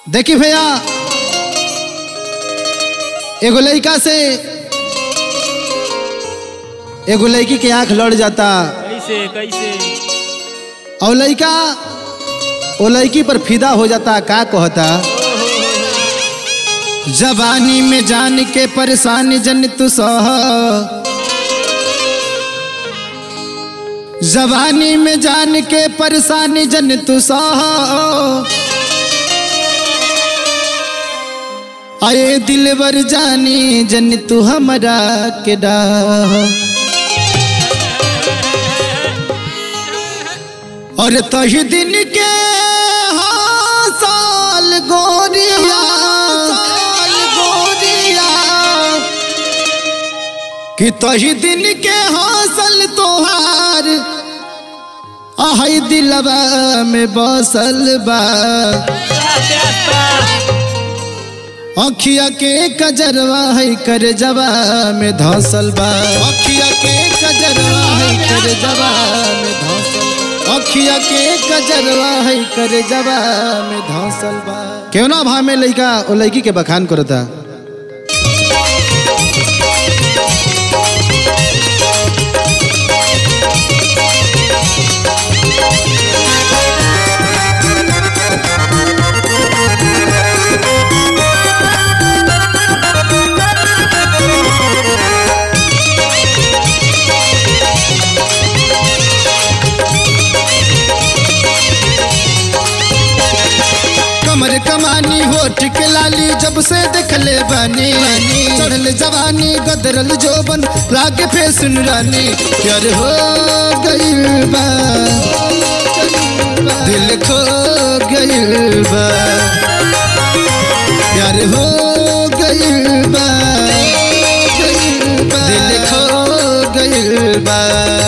देखी भैया एगो लड़का से एगो लड़की के आंख लड़ जाता कैसे कैसे और लड़का वो लड़की पर फिदा हो जाता का कहता जवानी में जान के परेशानी जन तू सह जवानी में जान के परेशानी जन तू सह आए दिलवर जानी जन तू हमरा के डाह और तही दिन के हाँ साल गोरिया साल गोरिया कि तही दिन के हासिल तोहार आहई दिलवा में बसल बा अखिया के कजरवा है कर जवा में धसल बा अखिया के कजरवा है कर जवा में धसल बा। अखिया के कजरवा है कर जवा में धसल बा क्यों ना भा में लइका ओ लड़की के बखान करता कमर कमानी होठ के लाली जब से देखले बानी चढ़ल जवानी गदरल जोबन लागे फेस रानी प्यार हो गइल बा दिल खो गइल बा प्यार हो गइल बा दिल खो गइल बा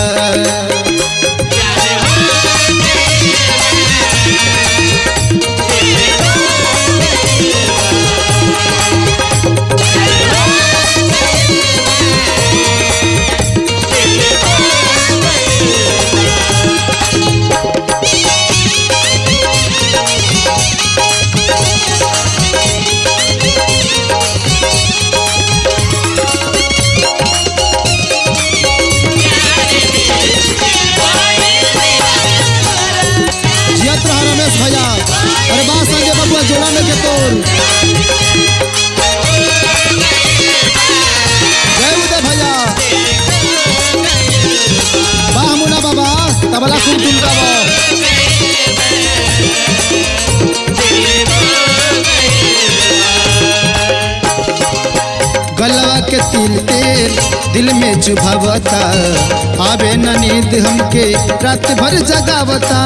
जियत रहा रमेश भैया अरे बात संजय बबुआ जोड़ा में के तोर जय उदय भैया वाह मुना बाबा तबला खूब दुमका बा गलवा के तिल तेल दिल में चुभावता आवे न नींद हमके रात भर जगावता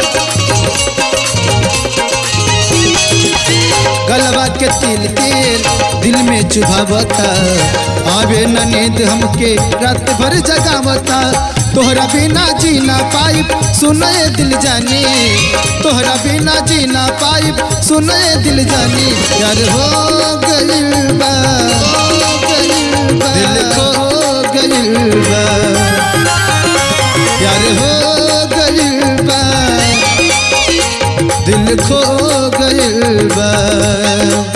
गलवा के तिल तेल दिल में चुभावता आवे न नींद हमके रात भर जगावता तोहरा बिना जीना पाइप सुने दिल जानी तोहरा बिना जीना पाइप सुने दिल जानी यार हो गइल बा दिल खो गइल बा यार हो गइल बा दिल खो गइल बा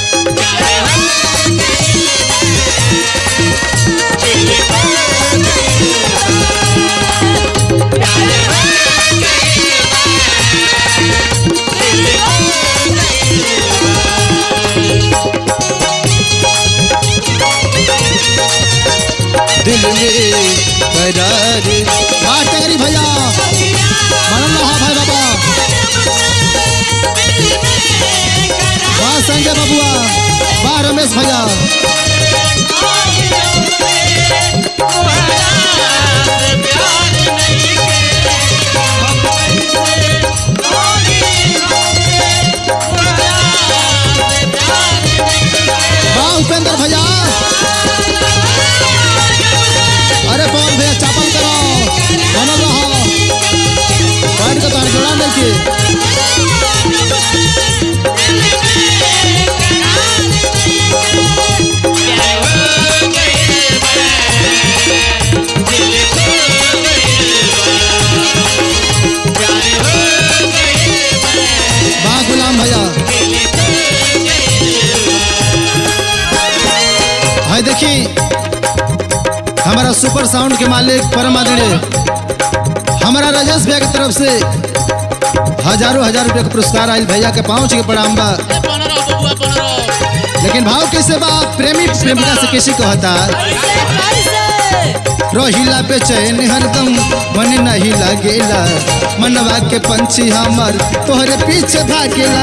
दिल में करार बात करी भैया मनन रहा भाई बाबा वाह संजय बबुआ वाह रमेश भैया वाह उपेंद्र भैया अरे पवन भैया चापल करो मनन रहा बैठ के तार जोड़ा देखिए वाह गुलाम भैया हमारा सुपर साउंड के मालिक परम आदरणीय हमारा राजेश भैया की तरफ से हजारों हजार रुपए का पुरस्कार आयल भैया के पहुंच के प्रणाम बा ए बनरो बबुआ बनरो लेकिन भाव कैसे बा प्रेमी प्रेमिका से कैसे कहता रहिला बेचैन हरदम मन नहीं लगेला मनवा के पंछी हमर तोहरे पीछे भागेला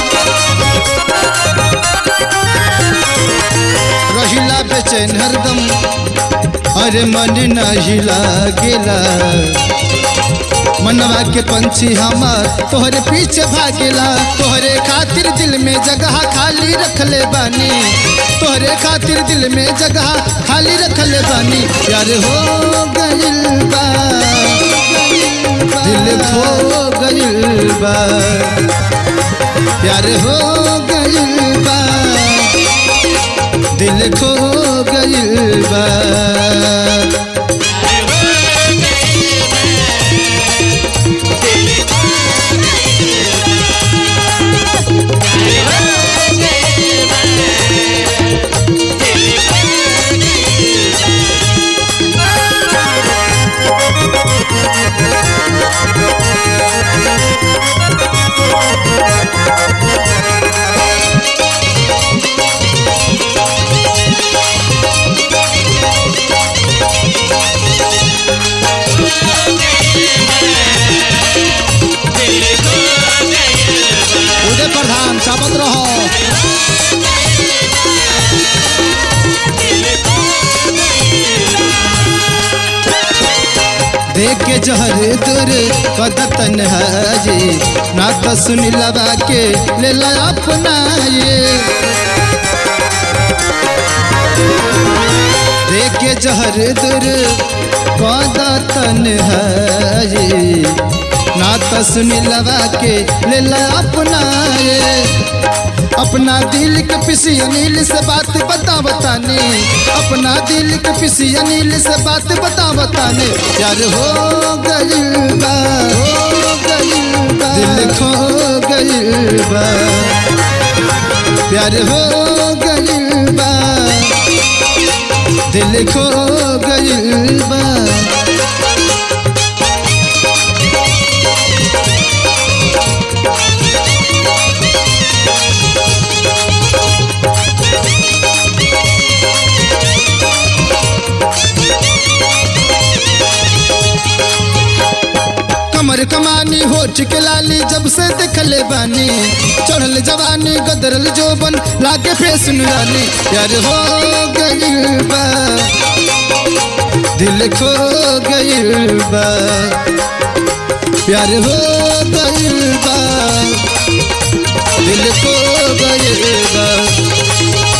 रहिला बेचैन हरदम अरे मन नहीं लगेला मनवा के पंछी हमर तोहरे पीछे भागेला तोहरे खातिर दिल में जगह खाली रखले बानी तोहरे खातिर दिल में जगह खाली रखले बानी प्यार हो गइल बा दिल खो गइल बा प्यार हो गइल बा दिल खो गइल बा उदय प्रधान चाबत रहो देख के जहर दूर कदतन हाजी ना तो सुन लबा के ले ला अपना ये देख के जहर दूर कदतन हाजी ना तो सुन लबा के ले ला अपना ये अपना दिल के पिसी अनिल से बात बता बताने अपना दिल के पिसी अनिल से बात बता बताने यार हो गइल बा हो गइल बा दिल खो गइल बा प्यार हो गइल बा दिल खो गइल बा कमर कमानी होठ के लाली जब से देखले बानी चढ़ल जवानी गदरल जोबन लागे फेस नुरानी प्यार हो गइल बा दिल खो गइल बा प्यार हो गइल बा दिल खो गइल बा